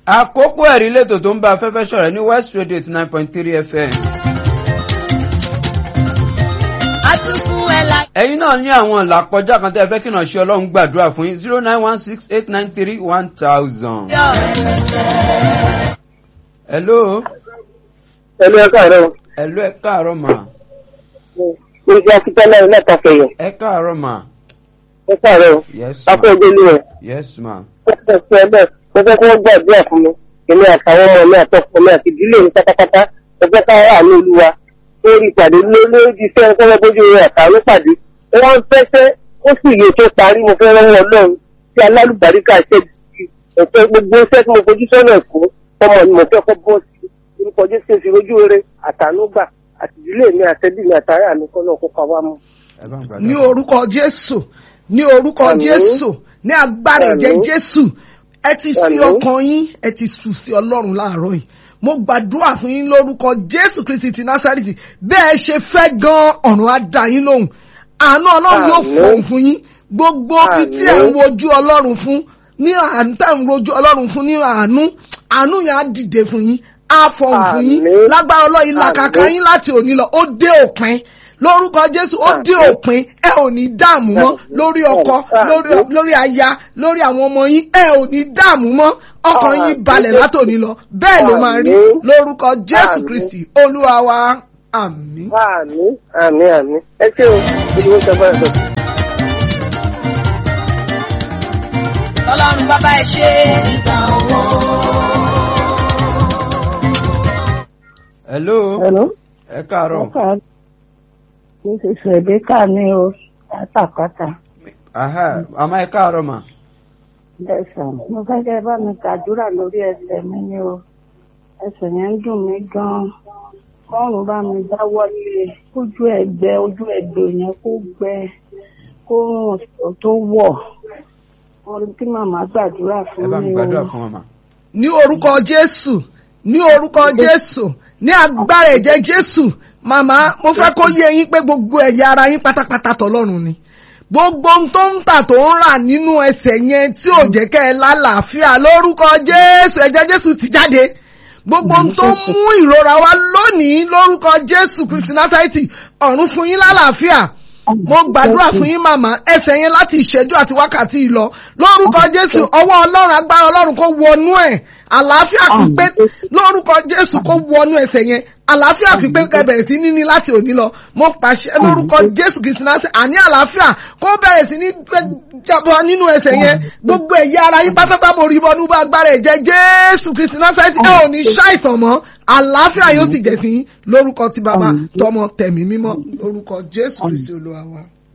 àkókò ẹ̀rí lẹ́tọ̀ tó ń bá afẹ́fẹ́ ṣọ̀rẹ́ ní west radio eighty nine point three fm. àtúnkù ẹ̀ la. ẹ̀yin náà ní àwọn ìlàkọjá kan tẹ́ ẹ fẹ́ kí náà ṣe ọlọ́run gbàdúrà fún yín zero nine one six eight nine three one thousand. yọ hello Ẹlú ẹ̀ka rẹ̀ o. hello ẹ káàárọ̀ mà Ìgbà akíntẹ́lẹ̀ ilé ẹ̀ka fẹ̀yọ̀. ẹ káàárọ̀ mà Ẹ̀ka rẹ̀ o. yes ma Akọ́ ìgbélé rẹ̀. yes ma Ẹ̀ka fẹ́ bẹ́ẹ̀. Mo fẹ́ kí wọ́n gbàdúrà fún mi. Èmi àtàwọn ọmọ mi àtọkọ mi àti ìdílé mi pátápátá. Mo fẹ́ ká wà ní olúwa. Ó rí ìpàdé lórí iṣẹ́ ẹ̀kọ́ bójú rẹ̀ àtàwọn pàdé. Ó wá ń fẹ́fẹ́ ó sì yẹ tó parí mo fẹ́ rán Ọlọ́run tí alálùbáríkà ṣe ẹ̀fẹ́ gbogbo iṣẹ́ tí mo fojú sọ́nà ẹ̀kọ́ ọmọ ni mo fẹ́ kọ́ bọ́ọ̀sì. Orúkọ Jésù fi rojú rere àtànúgbà àti ìdílé mi àtẹ́bí mi àtàrà mi kọ́ náà kó pa wá mú. ẹ bá ń ní gbàdúrà. orúkọ jésù ní orúkọ Àmín. jésù ní agbára ẹ̀jẹ̀ Àmín. jésù ẹ ti fi Àmín. ọkàn yín ẹ ti sùn sí ọlọ́run láàárọ̀ yìí mo gbàdúrà fún yín lórúkọ jésù kristi ti násàrìtì bẹ́ẹ̀ ṣe fẹ́ gan ọ̀run á dá yín lóhùn àánú ọlọ́run yóò Àmín. fọ̀hún fún yín gbogbo ibi tí ẹ̀ ń Àmín. wojú ọlọ́run fún ní àánú tẹ̀ ń wojú ọlọ́run fún ní àánú àánú yẹn á dìde fún yín á fọ̀hún fún yín Àmín. lágbára ọlọ́run ìlàkàkà Àmín. yín láti òní lọ ó dé òpin lórúkọ jésù ó dé Àmín. òpin ẹ ò ní dààmú mọ́ lórí ọkọ Àmín. lórí lórí aya lórí àwọn ọmọ yín ẹ ò ní dààmú mọ́ ọkàn yín Àmín. balẹ̀ látòní lọ bẹ́ẹ̀ ló máa rí Àmín. lórúkọ jésù Àmín. kristi olúwa wa àmín. Àmín àmín àmín. Ẹ ṣé o, ìdíwọ́ sọ fún ẹ̀sọ́. ọlọ́run bàbá ẹ ṣe. hello Hello. ẹ káàárọ̀ Ọkà this is Rebecca ní o látàkọ́tà. aha àmọ́ ẹ káàárọ̀ mà Bẹ́sàn, mo fẹ́ kẹ́ ẹ bá mi kàdúrà lórí ẹsẹ̀ mi ní o. Ẹsẹ̀ yẹn ń dùn mí gan-an. Kọ́run bá mi dáwọ́ lé kójú ẹgbẹ́ ojú ẹgbẹ́ yẹn kó gbẹ kó rùn tó wọ̀. Wọ́n rí kí màmá gbàdúrà ẹ fún bá mi mi gbàdúrà o. fún wọn mà. ní orúkọ jésù ní orúkọ jésù ní agbára ẹ̀jẹ̀ jésù màmá mo fẹ́ kó yé yín pé gbogbo ẹ̀yà ara yín pátápátá tọlọ́run ni gbogbo ohun tó ń tà tó ń rà nínú ẹsẹ̀ yẹn tí ò jẹ́ kẹ́ ẹ lálàáfíà lórúkọ jésù ẹ̀jẹ̀ jésù ti jáde gbogbo ohun tó ń mú ìrora wá lónìí lórúkọ jésù kristi násárẹ́tì ọ̀run fún yín lálàáfíà mo gbàdúrà fún yín màmá ẹsẹ̀ yẹn láti ìṣẹ́jú àti wákàtí ìlọ lórúkọ jésù ọwọ́ ọlọ́run agbára ọlọ́run kó wọnú ẹ̀ àlàáfíà pípé lórúkọ jésù kó wọnú ẹsẹ̀ yẹn àlàáfíà pípé kẹ́ bẹ̀rẹ̀ sí ní ní láti òní lọ mo pàṣẹ lórúkọ jésù kìí sinmi láti àní àlàáfíà kó bẹ̀rẹ̀ sí ní jábọ̀ nínú ẹsẹ̀ yẹn gbogbo ẹ̀yà ara yín pátápátá mo rí bọ́nú bá agbára ẹ̀jẹ̀ jésù kristi násárẹ́tì ẹ ò ní ṣàìsàn mọ́ àlàáfíà yóò sì jẹ́ sí yín lórúkọ ti bàbá tọmọ tẹ̀mí mímọ́ lórúkọ jésù kristi olúwa wa.